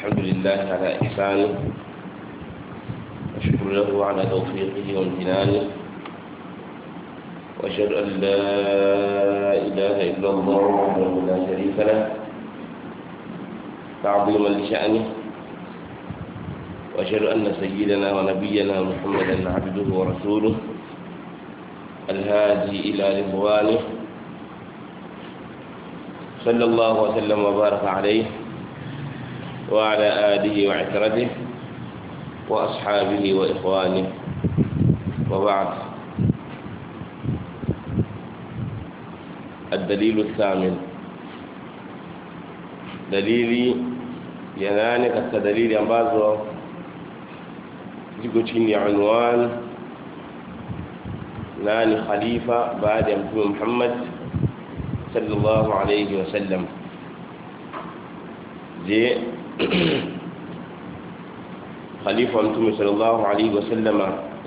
الحمد لله على إحسانه وشكر له على توفيقه وامتنانه وأشهد أن لا إله إلا الله وحده لا شريك له تعظيما لشأنه وأشهد أن سيدنا ونبينا محمدا عبده ورسوله الهادي إلى رضوانه صلى الله وسلم وبارك عليه وعلى آله وعترته وأصحابه وإخوانه وبعد الدليل الثامن dalili ya nane katika dalili ambazo ziko chini ya unwan nani khalifa baada ya mtume Muhammad sallallahu alayhi wasallam je khalifa wa mtume sallallahu alayhi wasallam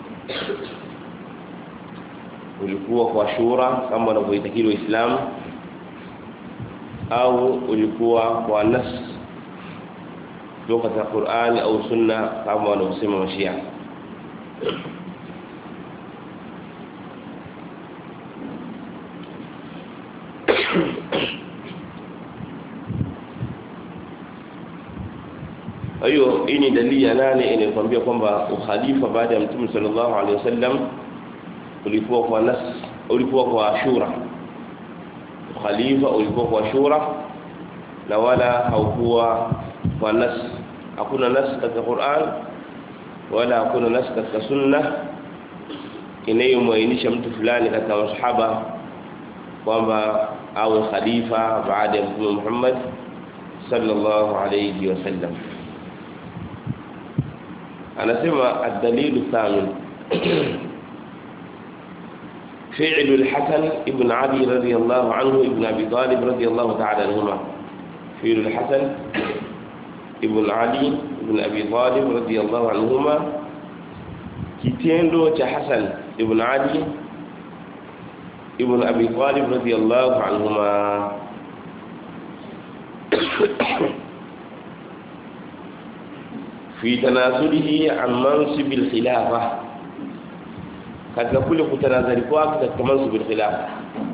ulikuwa kwa shura kama wanavyoitakiri waislamu au ulikuwa kwa nas kutoka katika Qur'an au sunna kama wanavyosema mashia hiyo hii ni dalili ya nane inayokuambia kwamba ukhalifa baada ya mtume sallallahu alaihi wasallam ulikuwa kwa nas ulikuwa kwa shura khalifa ulikuwa kwa shura na wala haukuwa kwa nas hakuna nas katika Qur'an wala hakuna nas katika sunna inayomwainisha mtu fulani katika masahaba kwamba awe khalifa baada ya mtume Muhammad sallallahu alayhi wasallam anasema ad-dalil thamin فعل الحسن ابن علي رضي الله عنه ابن أبي طالب رضي الله تعالى عنهما فعل الحسن ابن علي ابن أبي طالب رضي الله عنهما kitendo cha Hassan ibn Ali ibn Abi Talib radiyallahu anhuma fi tanasulihi an mansib al-khilafah katika kule kutanazari kwake katika mansubil khilafa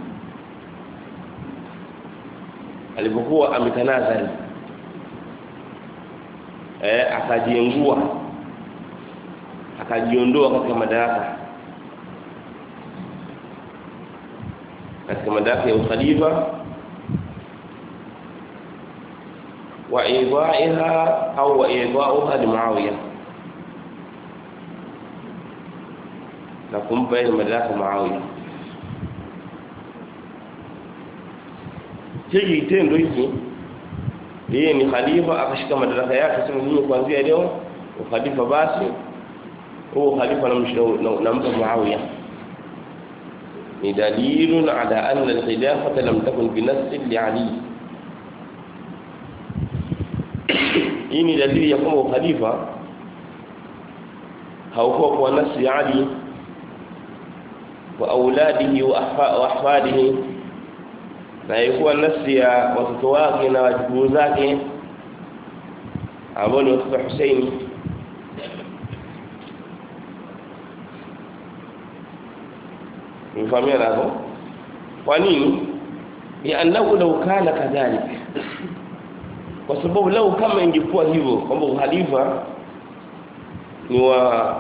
alipokuwa ametanazari eh akajiengua akajiondoa katika madaraka katika madaraka ya ukhalifa wa idaiha au wa idauha li Muawiya na kumpa ile madaraka Muawiya. Hiki kitendo hiki yeye ni khalifa akashika madaraka yake sema mimi kuanzia leo ukhalifa basi huo khalifa nampa Muawiya ni dalilun ala anna al-khilafata lam takun bi nass li Ali hii ni dalili ya kwamba ukhalifa haukuwa kwa nasi ya Ali واولاده واحفاده na ilikuwa nafsi ya watoto wake na wajukuu zake ambao ni watoto Husaini mfamia hapo kwa nini liannahu law kana kadhalik kwa sababu lau kama ingekuwa hivyo kwamba uhalifa ni wa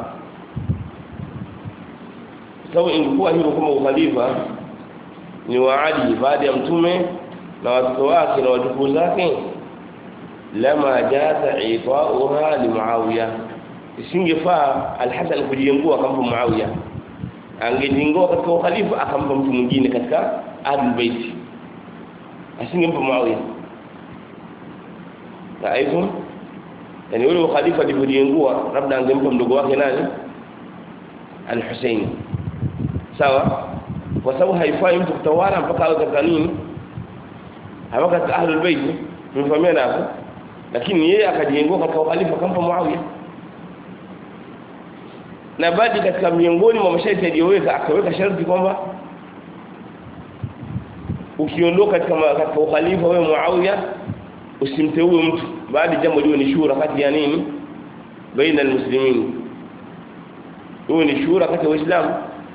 sababu ingekuwa hivyo kama ukhalifa ni wa Ali baada ya mtume na watoto wake na wajukuu zake lama jaza itauha li Muawiya isingefaa al-Hasan kujiengua akampa Muawiya angejingua katika ukhalifa akampa mtu mwingine katika Ahlul Bait asingempa Muawiya na hivyo yani yule ukhalifa alipojiengua labda angempa mdogo wake nani al-Husaini sawa kwa sababu haifai mtu kutawala mpaka awe katika nini hawa katika ahlul bait mfahamiana hapo lakini yeye akajiengua katika ukhalifa kampa Muawiya na baadhi katika miongoni mwa masharti aliyoweka akaweka sharti kwamba ukiondoka katika katika ukhalifa wewe Muawiya usimteue mtu bali jambo liwe ni shura kati ya nini baina almuslimin huo ni shura kati ya waislamu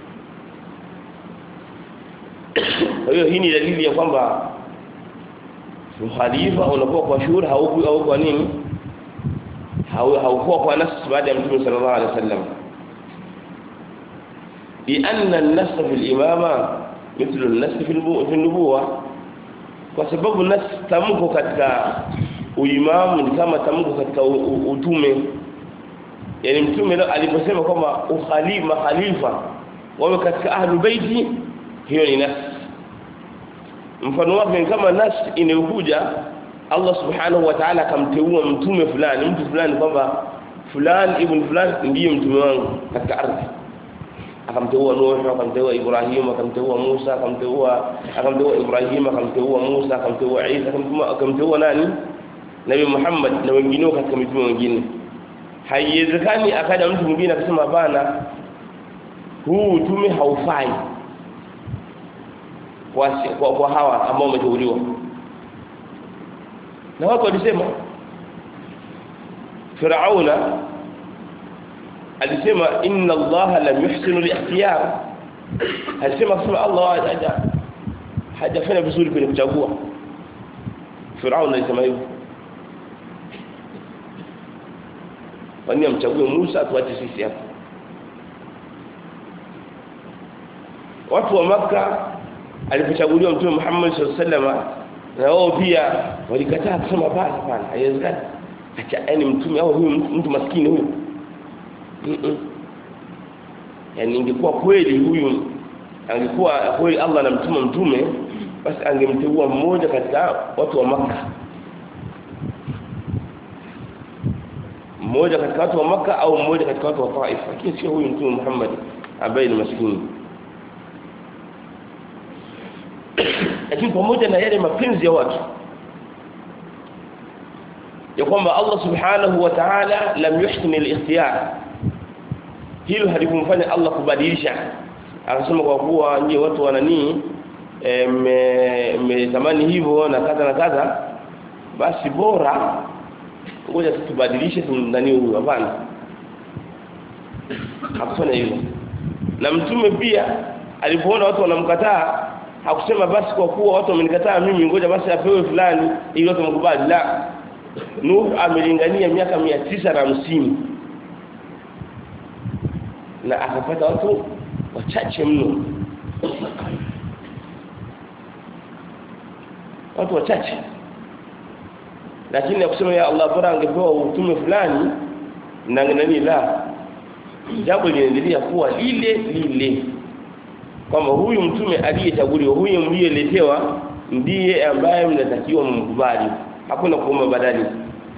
kwa hiyo hii ni dalili ya kwamba khalifa unakuwa kwa shura au au kwa nini haukuwa kwa nafsi baada ya mtume sallallahu alaihi wasallam لأن النص في الإمامة مثل النص في النبوة kwa sababu nas tamko katika uimamu ni kama tamko katika utume yani mtume aliposema kwamba ukhalifa khalifa wawe katika ahlul baiti hiyo ni nas mfano wake ni kama nas inayokuja Allah subhanahu wa ta'ala akamteua mtume fulani mtu fulani kwamba fulani ibn fulani ndiye mtume wangu katika ardhi akamteua Nuh akamteua Ibrahim akamteua Musa akamteua akamteua Ibrahim akamteua Musa akamteua Isa akamteua nani Nabii Muhammad na wengineo katika mitume wengine haiwezekani akaja mtu mwingine akasema hapana huu utume haufai kwa, kwa, kwa hawa ambao wameteuliwa na watu walisema Firauna alisema inna Allah lam yuhsinu al-ikhtiyar alisema kusema Allah haja hajafanya vizuri kwenye kuchagua Firaun alisema hivyo kwani amchague Musa tuache sisi hapa watu wa maka alipochaguliwa mtume Muhammad sallallahu alaihi wasallam na wao pia walikataa kusema basi hapana haiwezekani acha yani mtume au huyu mtu maskini huyu mm -mm. yani ingekuwa kweli huyu angekuwa kweli Allah anamtuma mtume basi angemteua mmoja katika watu wa maka mmoja katika watu wa maka au mmoja katika watu wa Taif lakini sio huyu mtume Muhammad ambaye ni maskini lakini pamoja na yale mapenzi ya watu ya kwamba Allah subhanahu wa ta'ala lam yuhsin al-ikhtiyar hilo halikumfanya Allah kubadilisha akasema kwa kuwa nyie watu wananii mmetamani hivyo na kadha na kadha basi bora ngoja tubadilishe nani huyu hapana hakufanya hivyo na mtume pia alipoona watu wanamkataa hakusema basi kwa kuwa watu wamenikataa mimi ngoja basi apewe fulani ili watu mkubali la Nuh amelingania miaka mia tisa na hamsini na akapata watu wachache mno watu wachache lakini akusema ya Allah bora angepewa utume fulani na nani la jambo linaendelea kuwa lile lile kwamba huyu mtume aliyechaguliwa huyu mliyeletewa ndiye ambaye mnatakiwa mkubali hakuna kuomba badali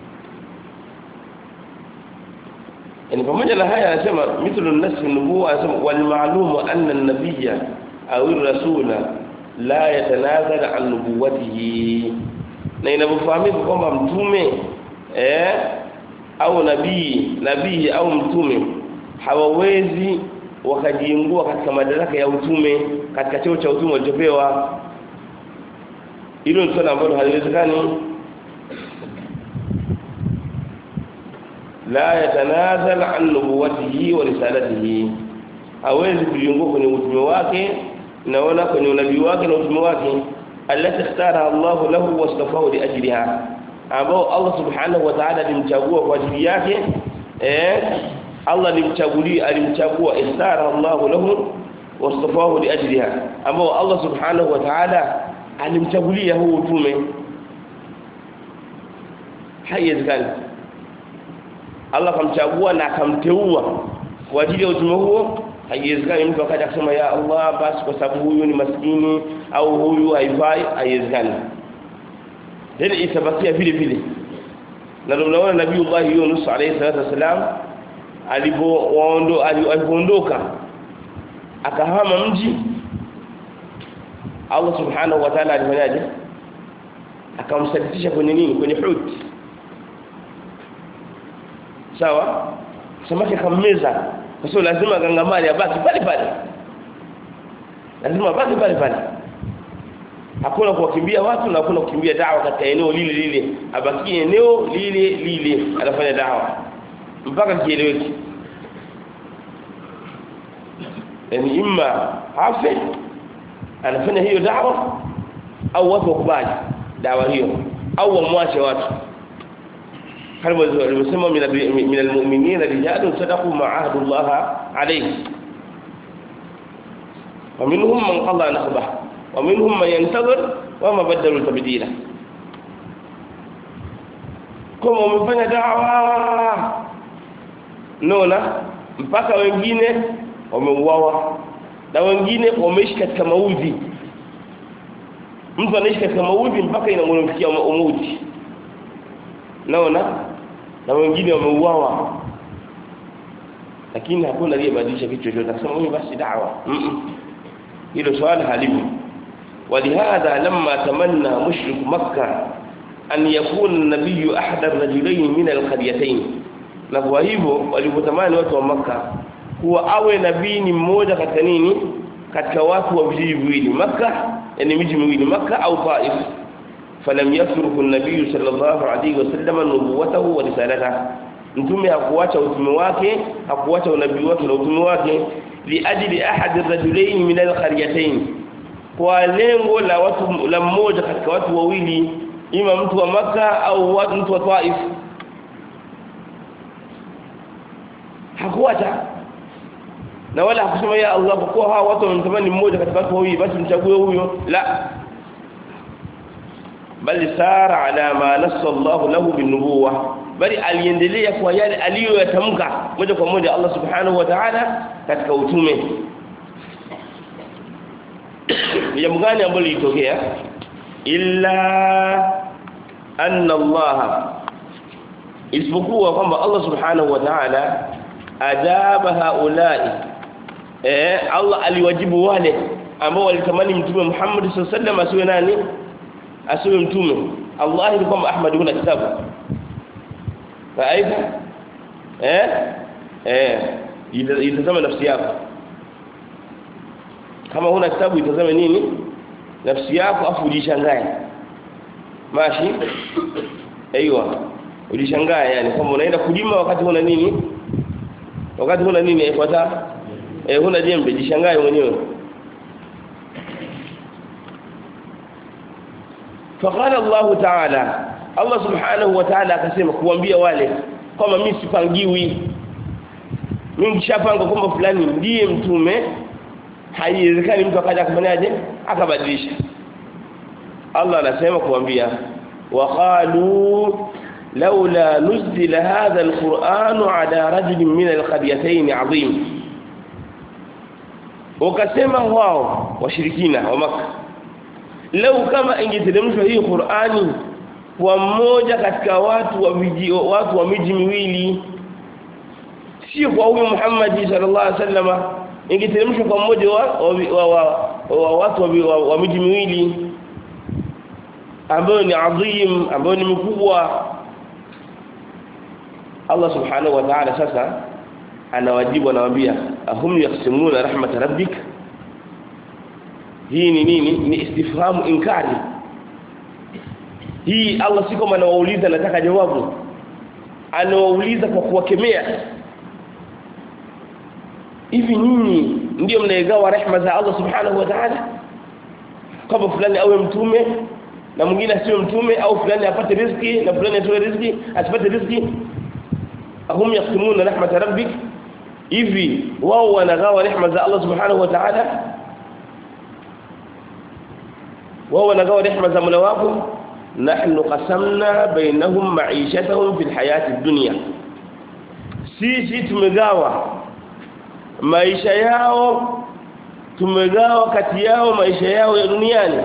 yani pamoja na haya anasema mithlu an-nas nubuwa anasema wal ma'lum anna an-nabiyya aw ar-rasula la yatanazal an nubuwatihi na inavyofahamika kwamba mtume eh au nabii nabii au mtume hawawezi wakajiingua katika madaraka ya utume katika cheo cha utume walichopewa hilo ni swala ambalo haliwezekani la yatanazal an nubuwatihi wa risalatihi hawezi kujiungua kwenye utume wake naona kwenye unabii wake na utume wake alati ikhtara Allah lahu wastafahu li ajliha ambao Allah subhanahu wa ta'ala alimchagua kwa ajili yake eh Allah alimchagulia alimchagua ikhtara Allah lahu wastafahu li ajliha ambao Allah subhanahu wa ta'ala alimchagulia huu utume haiwezekani Allah akamchagua na akamteua kwa ajili ya utume huo haiwezekani mtu akaja kusema ya Allah basi kwa sababu huyu ni maskini au huyu haifai haiwezekani hili itabakia vile vile na tunaona nabii Allah Yunus alayhi salatu wasalam alipoondoka akahama mji Allah subhanahu wa ta'ala alifanyaje akamsalitisha kwenye nini kwenye huti sawa samaki akammeza kwa sababu lazima gangamali abaki pale pale lazima abaki pale pale hakuna kuwakimbia watu na hakuna kukimbia dawa katika eneo lile lile abaki eneo lile lile anafanya dawa mpaka kieleweke yani imma afe anafanya hiyo dawa au watu wakubali dawa hiyo au wamwache watu kama alivyosema min almu'minina rijalun sadaqu ma ahadullah alayhi ومنهم من قضى نحبه ومنهم من ينتظر وما بدلوا تبديلا kama umefanya dawa nona mpaka wengine wameuawa na wengine wameishi katika maudhi mtu anaishi katika maudhi mpaka inamfikia mauti naona na wengine wameuawa lakini hakuna aliyebadilisha kitu chochote akasema huyu basi dawa hilo swali halimu ولهذا لما تمنى مشرك مكة أن يكون النبي أحد الرجلين من القريتين na kwa hivyo walipotamani watu wa maka kuwa awe nabii ni mmoja katika nini katika watu wa vijiji viwili maka yani miji miwili maka au taif falam yasruku an-nabiy sallallahu alayhi wasallam nubuwatahu wa risalatahu mtume hakuacha utume wake hakuacha unabii wake na utume wake liajli ahad ar-rajulayn min al-qaryatayn kwa lengo la watu la mmoja katika watu wawili ima mtu wa maka au watu mtu wa taif hakuacha na wala hakusema ya Allah kwa kuwa hawa watu wamtamani mmoja katika watu wawili basi mchague huyo la bali sara ala ma nassa Allah lahu binubuwa bali aliendelea kwa yale aliyoyatamka moja kwa moja Allah subhanahu wa ta'ala katika utume jambo gani ambalo lilitokea illa anna Allah isipokuwa kwamba Allah subhanahu wa ta'ala ajaba haulai eh Allah aliwajibu wale ambao walitamani mtume Muhammad sallallahu alaihi wasallam asiwe nani asiwe mtume Allah ni kwamba Ahmad huna kitabu faifa eh eh itazama nafsi yako kama huna kitabu itazame nini nafsi yako afu ujishangae mashi aiywa ujishangae yani kama unaenda kulima wakati huna nini wakati huna nini ifuata eh huna jembe jishangae mwenyewe فقال الله تعالى الله سبحانه وتعالى akasema kuambia wale kama mimi sipangiwi mimi nishapanga kwamba fulani ndiye mtume haiwezekani mtu akaja kufanyaje akabadilisha Allah anasema kuambia waqalu laula nuzila hadha alquran ala rajulin min alqaryatayn azim wakasema wao washirikina wa maka lau kama ingeteremshwa hii Qur'ani kwa mmoja katika watu wa miji watu wa miji miwili sio kwa huyu Muhammad sallallahu alaihi wasallam ingeteremshwa kwa mmoja wa, wa, wa, wa watu wa, wa, wa miji miwili ambayo ni adhim ambayo ni mkubwa Allah subhanahu wa ta'ala sasa anawajibu anawaambia ahum yaqsimuna rahmat rabbik hii ni nini ni istifhamu inkari hii Allah si kama anawauliza nataka jawabu anawauliza kwa kuwakemea hivi nyinyi ndio mnaegawa rehema za Allah subhanahu wa ta'ala kama fulani awe mtume na mwingine asiwe mtume au fulani apate riziki na fulani atoe riziki asipate riziki ahum yaqsimuna rahmat rabbik hivi wao wanagawa rehema za Allah subhanahu wa ta'ala wao wanagawa rehema za Mola wako nahnu qasamna bainahum ma'ishatahum fil hayati dunya sisi tumegawa maisha yao tumegawa kati yao maisha yao ya duniani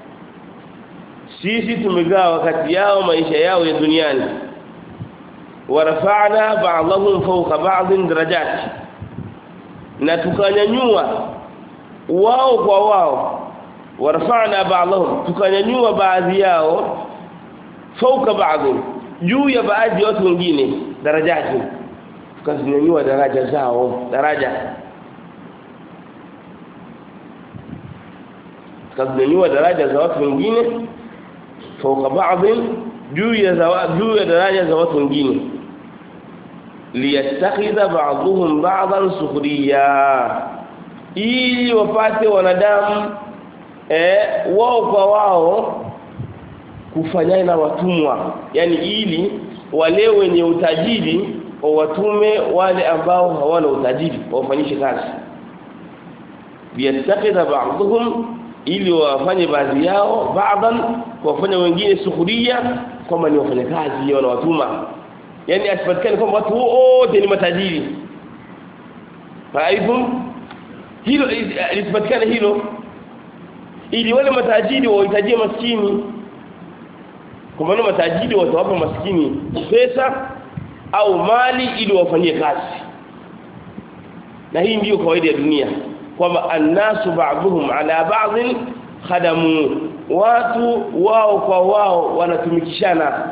sisi tumegawa kati yao maisha yao ya duniani warafa'na ba'dahum fawqa ba'din darajat na tukanyanyua wao kwa wao warafa'na ba'dahum tukanyanyua baadhi yao fawqa ba'din juu ya baadhi ya watu wengine darajati tukazinyanyua daraja zao daraja kazinyanyua daraja za watu wengine fauka baadhi juu ya juu ya daraja za watu wengine liyattakhidha ba'dhum ba'dhan sukhriya ili wapate wanadamu eh wao kwa wao kufanyana na watumwa yani ili wale wenye utajiri watume wale ambao hawana utajiri wafanyishe kazi biyattakhidha ba'dhum ili wafanye baadhi yao baadhan wafanya wengine suhuria kwamba ni wafanyakazi wana watuma yani asipatikane kwamba watu wote ni matajiri faidhum hilo lisipatikane hilo ili wale matajiri wahitajie maskini kwa maana matajiri watawapa maskini pesa au mali ili wafanyie kazi na hii ndiyo kawaida ya dunia kwamba annasu ba'dhum ala ba'dhin khadamu watu wao kwa wao wanatumikishana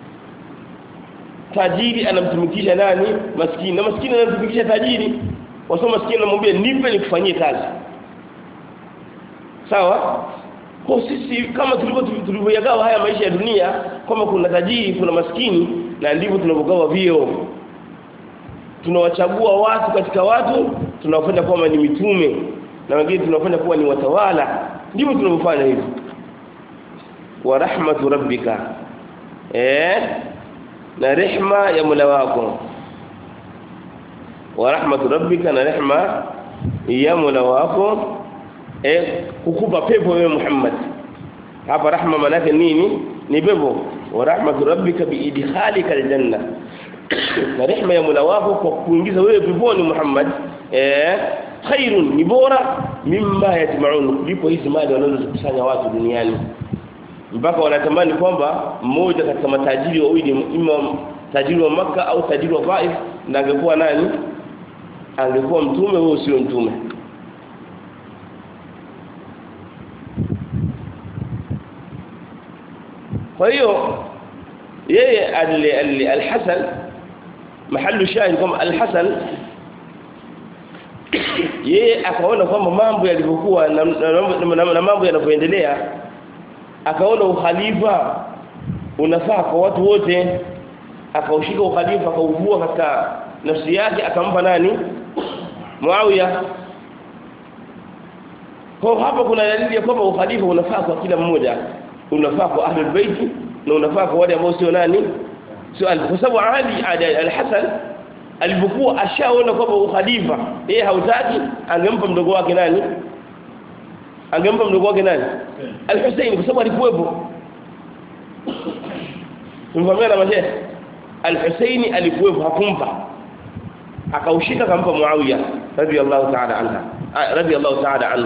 tajiri anamtumikisha nani maskini na maskini anamtumikisha tajiri wasoma maskini anamwambia nipe nikufanyie kazi sawa kwa sisi kama tulivyo tulivyoyagawa haya maisha ya dunia kwamba kuna tajiri kuna maskini na ndivyo tunavyogawa vio tunawachagua watu katika watu tunawafanya kwamba ni mitume na wengine tunawafanya kuwa ni watawala ndivyo tunavyofanya hivyo wa rahmatu rabbika eh na rehma ya Mola wako wa rahmatu rabbika na rehma ya Mola wako eh kukupa pepo wewe Muhammad hapa rahma maana nini ni pepo wa rahmatu rabbika biidkhalika aljanna na rehma ya Mola wako kwa kuingiza wewe peponi Muhammad eh khairun ni bora mimma yatmaun kulipo hizi mali wanazokusanya watu duniani mpaka wanatamani kwamba mmoja katika matajiri wawili ima tajiri wa maka au tajiri wa Taif na angekuwa nani angekuwa mtume wewe sio mtume kwa hiyo yeye al-Hasan mahallu shahid kama al-Hasan yeye akaona kwamba mambo yalivyokuwa na, na, na, na mambo yanavyoendelea akaona ukhalifa unafaa kwa watu wote akaushika ukhalifa akauvua katika nafsi yake akampa nani Muawiya kwa hapa kuna dalili ya kwamba ukhalifa unafaa kwa kila mmoja unafaa kwa ahlul bait na unafaa kwa wale ambao sio nani sio kwa sababu Ali al-Hasan alipokuwa ashaona kwamba ukhalifa yeye hautaki angempa mdogo wake nani angempa mdogo wake nani al-Hussein kwa sababu alikuwepo tumfahamiana na mashehe al-Hussein alikuwepo hakumpa akaushika akampa Muawiya radiyallahu ta'ala anha radiyallahu ta'ala anhu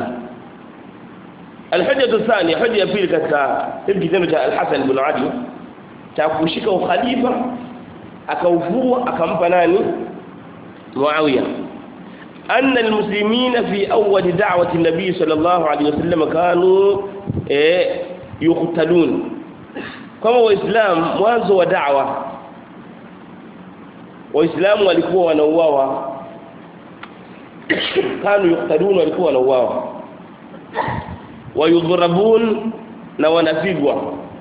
الحجه الثانيه حجه pili katika hili kitendo cha al-Hasan ibn Ali cha kushika ukhalifa akauvua akampa nani Muawiya أن المسلمين في أول دعوة النبي صلى الله عليه وسلم كانوا يقتلون كما وإسلام mwanzo wa da'wa waislamu walikuwa wanauawa kanu yuqtalun walikuwa wanauawa wayudhrabun na wanapigwa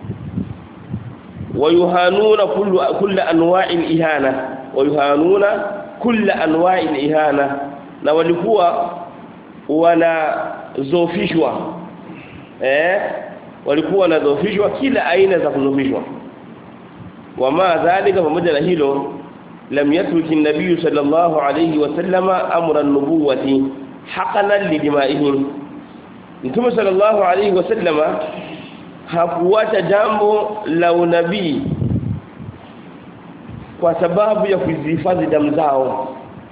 wayuhanuna kullu kullu anwa'il ihana wayuhanuna kullu anwa'il ihana na walikuwa wanazofishwa eh walikuwa wanazofishwa kila aina za kuzofishwa wama dhalika pamoja na hilo lam yatruki an-nabiy sallallahu alayhi wasallama amra an-nubuwati haqanan lidimaihim Mtume sallallahu alayhi wasallama hakuacha jambo la unabii kwa sababu ya kuzihifadhi damu zao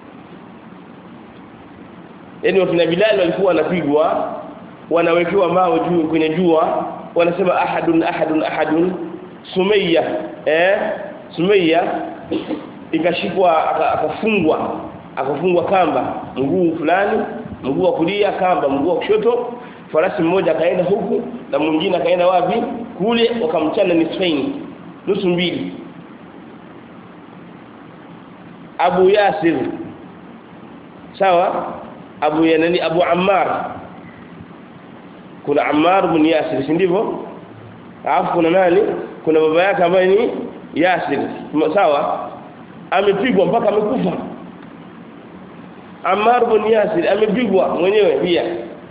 yani wakina Bilal walikuwa wanapigwa wanawekewa mawe juu kwenye jua wanasema ahadun ahadun ahadun Sumayya eh Sumayya ikashikwa akafungwa akafungwa kamba mguu fulani mguu wa kulia kamba mguu wa kushoto farasi mmoja akaenda huku na mwingine akaenda wapi kule wakamchana nisfaini nusu mbili Abu Yasir sawa Abu Yanani Abu Ammar kuna Ammar ibn Yasir si ndivyo alafu kuna nani kuna baba yake ambaye ni Yasir sawa amepigwa mpaka amekufa Ammar ibn Yasir amepigwa mwenyewe pia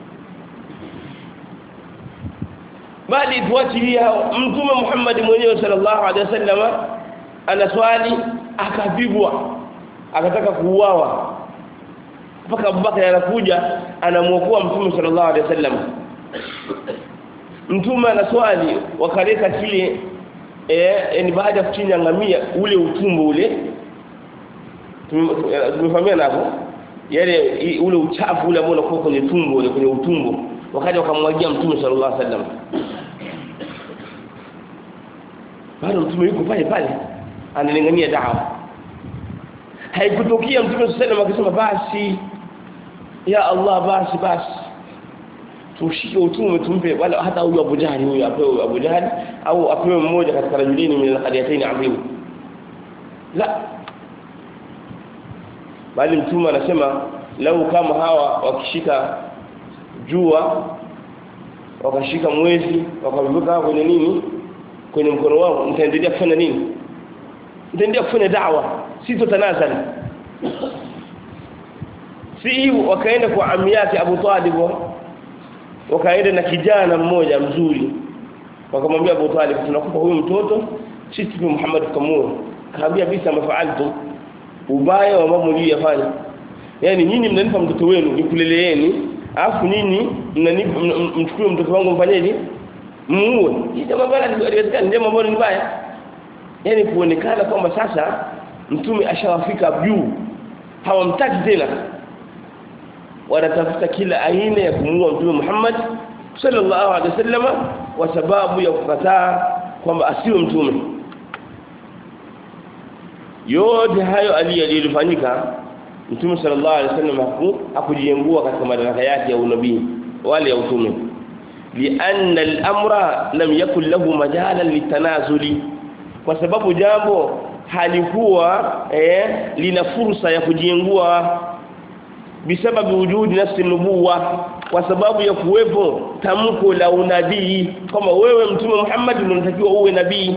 bali tuachilia mtume Muhammad mwenyewe sallallahu alaihi wasallam anaswali akapigwa akataka kuuawa mpaka Abubakar anakuja anamuokoa mtume sallallahu alaihi wasallam mtume anaswali wakaleka kile eh ni baada ya kuchinja ngamia ule utumbo ule tumefahamia hapo yale ule uchafu ule ambao unakuwa kwenye tumbo ule kwenye utumbo wakati wakamwagia mtume sallallahu alaihi wasallam bado mtume yuko pale pale analingania dawa haikutokea mtume sallallahu alaihi wasallam akisema basi ya Allah basi basi tushike utume tumpe wala hata huyu Abu Jahali huyu apewe Abu Jahali au apewe mmoja katika rajulini min al-qadiyatayn adhim la bali mtume anasema lau kama hawa wakishika jua wakashika mwezi wakavuka kwenye nini kwenye mkono wao mtaendelea kufanya nini mtaendelea kufanya da'wa sitotanazali si hivyo wakaenda kwa ami yake Abu Talib wakaenda na kijana mmoja mzuri wakamwambia Abu Talib tunakupa huyu mtoto sisi tu Muhammad kamua kaambia bisa mafaaltu ubaya wa mambo mliyofanya yani nyinyi mnanipa mtoto wenu nikuleleeni alafu nyinyi mchukue mtoto wangu mfanyeje muue hii jambo bala haliwezekani jambo ambalo ni baya yani kuonekana kwamba sasa mtume ashawafika juu hawamtaki tena wanatafuta kila aina ya kumuua mtume Muhammad sallallahu alaihi wasallam kwa sababu ya kukataa kwamba asiwe mtume yote hayo aliyofanyika mtume sallallahu alaihi wasallam hakujiengua katika madaraka yake ya unabii wale ya utume lianna al-amra lam yakun lahu majalan litanazuli kwa sababu jambo halikuwa eh, lina fursa ya kujiengua bisababu wujudi nafsi nubuwa kwa sababu ya kuwepo tamko la unabii kama wewe mtume Muhammad unatakiwa uwe nabii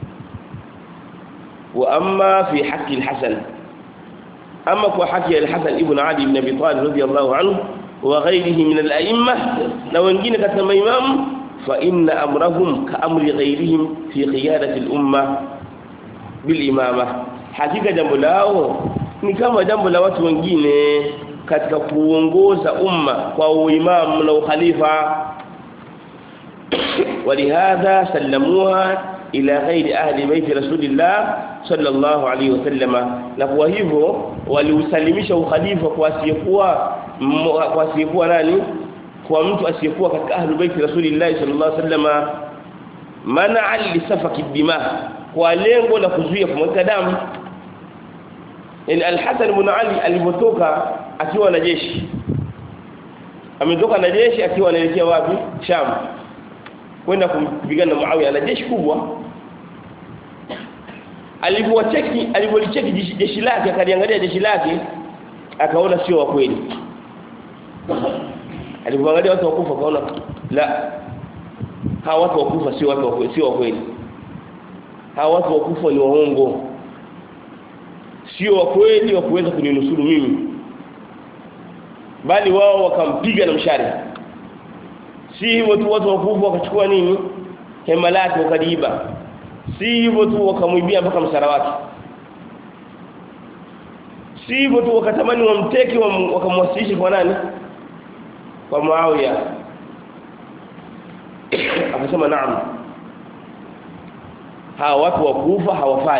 wa amma fi haqi al-Hasan ama kwa haki al-Hasan ibn Ali ibn Abi Talib radiyallahu anhu wa ghayrihi min al-a'imma na wengine katika maimamu fa inna amrahum ka amri ghayrihim fi qiyadati al-umma bil imama hakika jambo lao ni kama jambo la watu wengine katika kuongoza umma kwa uimamu na ukhalifa ولهذا سلموها ila ghairi ahli baiti rasulillah sallallahu alaihi wasallam na kwa hivyo waliusalimisha ukhalifa kwa asiyekuwa kwa asiyekuwa nani kwa mtu asiyekuwa katika ahli baiti rasulillah sallallahu alaihi wasallam mana li safaki dima kwa lengo la kuzuia kumwaga damu yani al-Hasan ibn Ali alipotoka akiwa na jeshi ametoka na jeshi akiwa anaelekea wapi Sham kwenda kupigana na Muawiya na jeshi kubwa alipowacheki alipolicheki jeshi lake akaliangalia jeshi lake akaona sio wa kweli alipoangalia watu wakufa akaona la hawa watu wakufa sio watu wa sio wa kweli hawa watu wakufa ni waongo sio wa kweli wa kuweza kuninusuru mimi bali wao wakampiga na mshari si hivyo tu watu wakufa wakachukua nini hema lake wakaliiba si hivyo tu wakamwibia mpaka msara wake si hivyo tu wakatamani wamteke wakamwasilisha kwa nani kwa Muawiya akasema naam hawa watu wakufa hawafai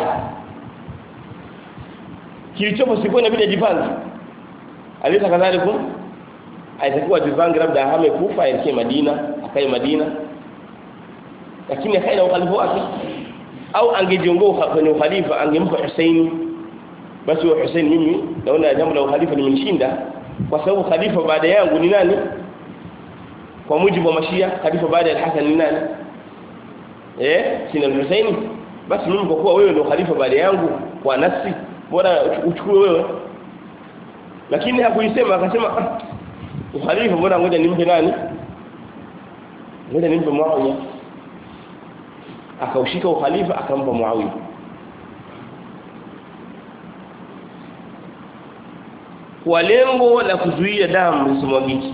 kilichopo sikuwa inabidi ajipange alisa kadhalika aitakuwa ajipange labda ahame kufa aelekee Madina akae Madina lakini akae na ukhalifa wake au angejiongoa kwenye ukhalifa angempa Hussein basi wa Hussein mimi naona jambo la ukhalifa limenishinda kwa sababu khalifa baada yangu ni nani kwa mujibu wa mashia khalifa baada ya Hassan ni nani eh sina Hussein basi mimi kwa kuwa wewe ndio khalifa baada yangu kwa nafsi bora uchukue wewe lakini hakuisema akasema ah, ukhalifa bora ngoja nimpe nani ngoja nimpe Muawiya akaushika ukhalifa akampa Muawiya kwa lengo la kuzuia damu isimwagike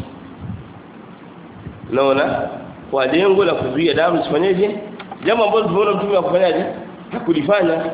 naona kwa lengo la kuzuia damu isifanyeje jambo ambalo tumeona mtume akufanyaje hakulifanya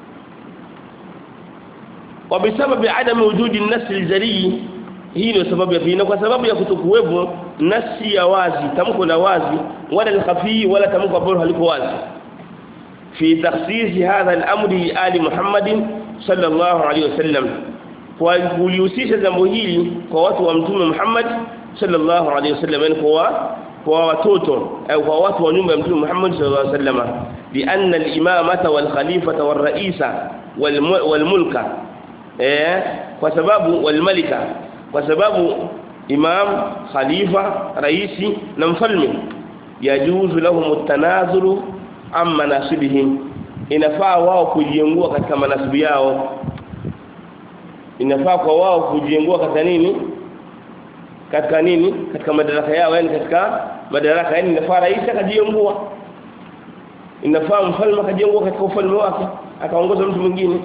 wa bisababi adami wujudi nasi aljari hii ndio sababu ya pili kwa sababu ya kutokuwepo nasi ya wazi tamko la wazi wala al-khafi wala tamko ambalo haliko wazi fi takhsis hadha al-amri ali Muhammadin sallallahu alayhi wasallam kwa kulihusisha jambo hili kwa watu wa mtume Muhammad sallallahu alayhi wasallam yani kwa kwa watoto au kwa watu wa nyumba ya mtume Muhammad sallallahu alayhi wasallam bi anna al-imamata wal khalifata wal ra'isa wal mulka eh kwa sababu wal malika kwa sababu imam khalifa raisi na mfalme yajuzu lahum at-tanazulu amma nasibihim inafaa wao kujiengua katika manasibu yao inafaa kwa wao kujiengua katika nini katika nini katika madaraka yao yani katika madaraka yani inafaa rais akajiengua inafaa mfalme akajiengua katika ufalme wake akaongoza mtu mwingine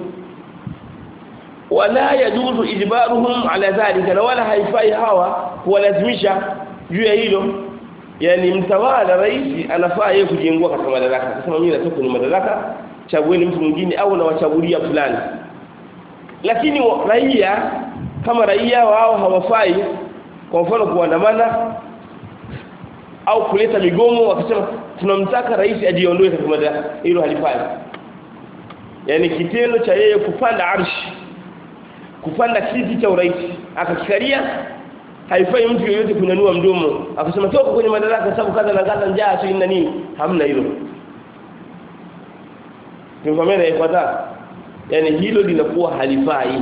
wala yajuzu ijbaruhum ala dhalika na wala haifai hawa kuwalazimisha juu ya hilo yani mtawala rais anafaa yeye kujiengua katika madaraka akasema mimi natoka kwenye madaraka chagueni mtu mwingine au nawachagulia fulani lakini raia kama raia wao hawafai kwa mfano kuandamana au kuleta migomo wakisema tunamtaka rais ajiondoe katika madaraka hilo halifai yani kitendo cha yeye kupanda arshi kupanda kiti cha urais akakikalia haifai mtu yeyote kunyanyua mdomo akasema toka kwenye madaraka sababu kaza na kaza njaa tu ina nini hamna hilo Tumfamia ifuata yani hilo linakuwa halifai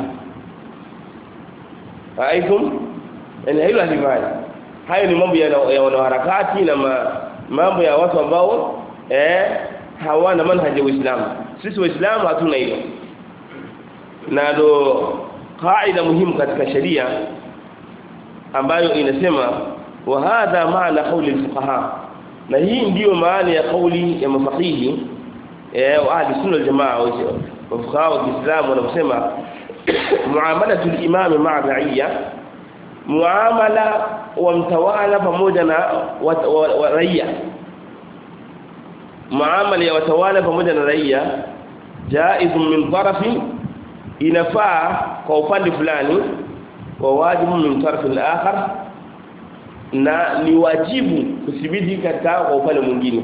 Aikum yani hilo halifai hayo ni mambo ya, ya wanaharakati na ma, mambo ya watu ambao eh hawana manhaji ya Uislamu sisi waislamu hatuna hilo na ndo kaida muhimu katika sheria ambayo inasema wa hadha maana kauli fuqaha na hii ndiyo maana ya kauli ya mafaqihi eh wa ahli sunna wal jamaa wa fuqaha wa Kiislamu wanasema muamalatu al-imam ma'a ra'iyya muamala wa mtawala pamoja na raia muamala ya watawala pamoja na raia jaiz min tarafi inafaa kwa upande fulani wa wajibu min taraf al-akhar na ni wajibu kuthibiti katika kwa upande mwingine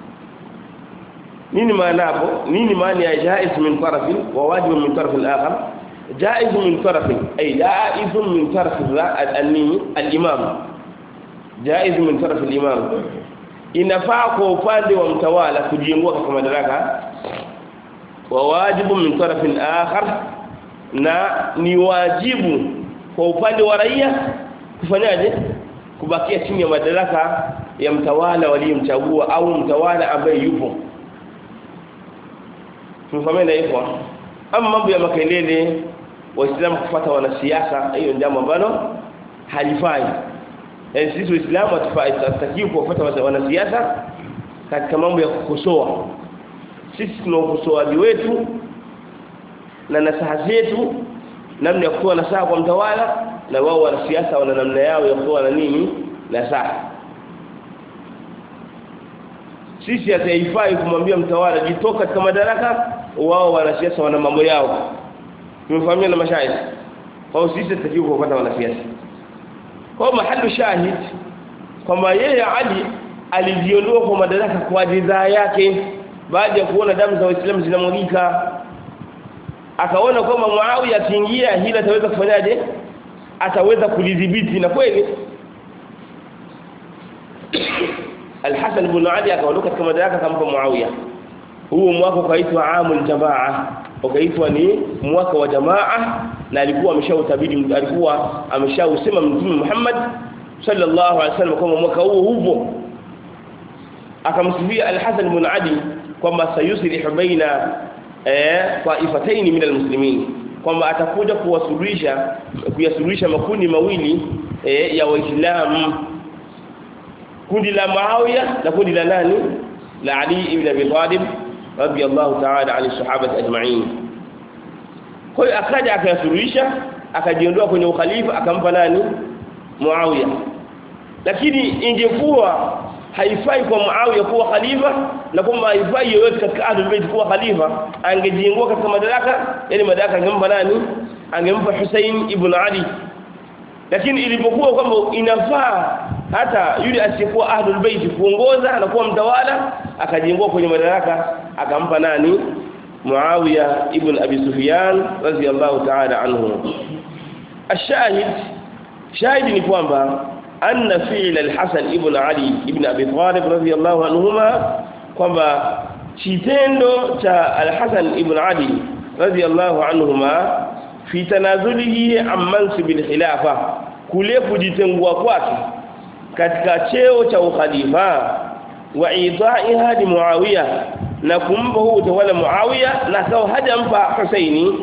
nini maana hapo nini maana ya jaiz min taraf wa wajibu min taraf al-akhar jaiz min taraf ay jaiz min taraf al-imam jaiz min taraf al-imam inafaa kwa upande wa mtawala kujiengua katika madaraka wa wajibu min taraf al-akhar na ni wajibu kwa upande wa raia kufanyaje kubakia chini ya madaraka ya mtawala waliyemchagua au mtawala ambaye yupo tumefahamia hivyo ama mambo ya makelele waislamu kufuata wanasiasa hiyo jambo ambalo halifai yani sisi waislamu hatutakiwi kufuata wanasiasa katika mambo ya kukosoa sisi tuna ukosoaji wetu na nasaha zetu namna ya kutoa nasaha kwa mtawala na wao wanasiasa wana namna yao ya kutoa na nini nasaha sisi hataifai kumwambia mtawala jitoka katika madaraka wao wanasiasa wana mambo yao tumefahamia na mashaikh kwa sisi tutakiwa kupata wanasiasa kwa mahali shahid kwamba yeye Ali alijiondoa kwa madaraka kwa ridhaa yake baada ya kuona damu za waislamu zinamwagika akaona kwamba Muawiya akiingia hili ataweza kufanyaje ataweza kulidhibiti na kweli Al-Hasan ibn Ali akaondoka katika madaraka akampa Muawiya huo mwaka ukaitwa amul jamaa ukaitwa ni mwaka wa jamaa na alikuwa ameshautabiri alikuwa ameshausema mtume Muhammad sallallahu alaihi wasallam kwamba mwaka huo upo akamsifia Al-Hasan ibn Ali kwamba sayuslihu baina eh taifataini min almuslimin kwamba atakuja kuwasuluhisha kuyasuluhisha makundi mawili eh, ya waislamu kundi la Muawiya na kundi la nani la Ali ibn Abi Talib radiyallahu ta'ala ani sahaba ajma'in kwa hiyo akaja akayasuluhisha akajiondoa kwenye ukhalifa akampa nani Muawiya lakini ingekuwa haifai kwa Muawiya kuwa khalifa na kwamba haifai yoyote katika Ahlul Bayt kuwa khalifa angejiingua katika madaraka yani madaraka angempa nani angempa Hussein ibn Ali lakini ilipokuwa kwamba inafaa hata yule asiyekuwa Ahlul Bayt kuongoza na kuwa mtawala akajiingua kwenye madaraka akampa nani Muawiya ibn Abi Sufyan radhiyallahu ta'ala anhu الشاهد شاهد ni kwamba anna fi'l al-Hasan ibn Ali ibn Abi Talib radhiyallahu anhuma kwamba kitendo cha al-Hasan ibn Ali radhiyallahu anhuma fi tanazulihi an mansib al-khilafa kule kujitengua kwake katika cheo cha ukhalifa wa idha'iha li Muawiya na kumpa huu utawala Muawiya na sawa hajampa Husaini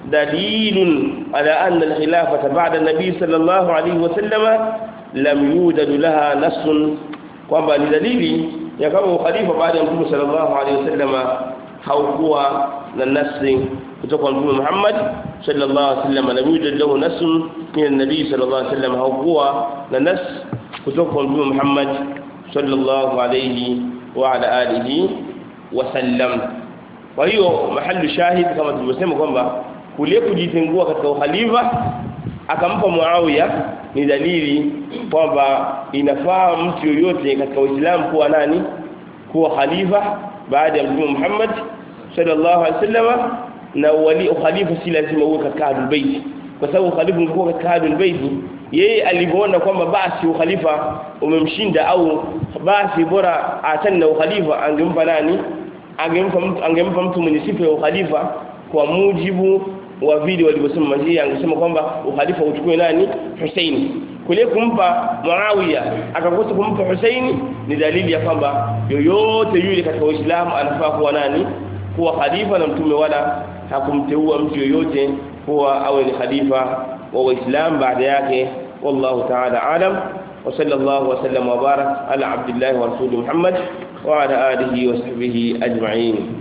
dalilun ala anna al-khilafata ba'da an-nabi sallallahu alayhi wa sallama lam yujad laha nassun kwamba ni dalili ya kama ukhalifa baada ya Mtume sallallahu alaihi wasallam haukuwa na nasi kutoka kwa Mtume Muhammad sallallahu alaihi wasallam lam yujad lahu nassun min an-nabi sallallahu alaihi wasallam haukuwa na nas kutoka kwa Mtume Muhammad sallallahu alaihi wa ala alihi wasallam kwa hiyo mahali shahid kama tulivyosema kwamba kule kujitengua katika ukhalifa akampa Muawiya ni dalili kwamba inafaa mtu yoyote katika Uislamu kuwa nani kuwa khalifa baada ya Mtume Muhammad sallallahu alaihi wasallam na wali khalifa si lazima uwe katika Ahlul Bait kwa sababu khalifa ungekuwa katika Ahlul Bait yeye alivyoona kwamba basi ukhalifa umemshinda au basi bora achane na ukhalifa angempa nani angempa mtu angempa mtu mwenye sifa ya ukhalifa kwa mujibu wa vile walivyosema majia angesema kwamba ukhalifa uchukue nani Husaini kule kumpa Muawiya akakosa kumpa Husaini ni dalili ya kwamba yoyote yule katika Uislamu anafaa kuwa nani kuwa khalifa na mtume wala hakumteua mtu yoyote kuwa awe ni khalifa wa Uislamu baada yake wallahu ta'ala alam wa sallallahu wa sallam wa barak ala abdillah wa rasul Muhammad wa ala alihi wa sahbihi ajma'in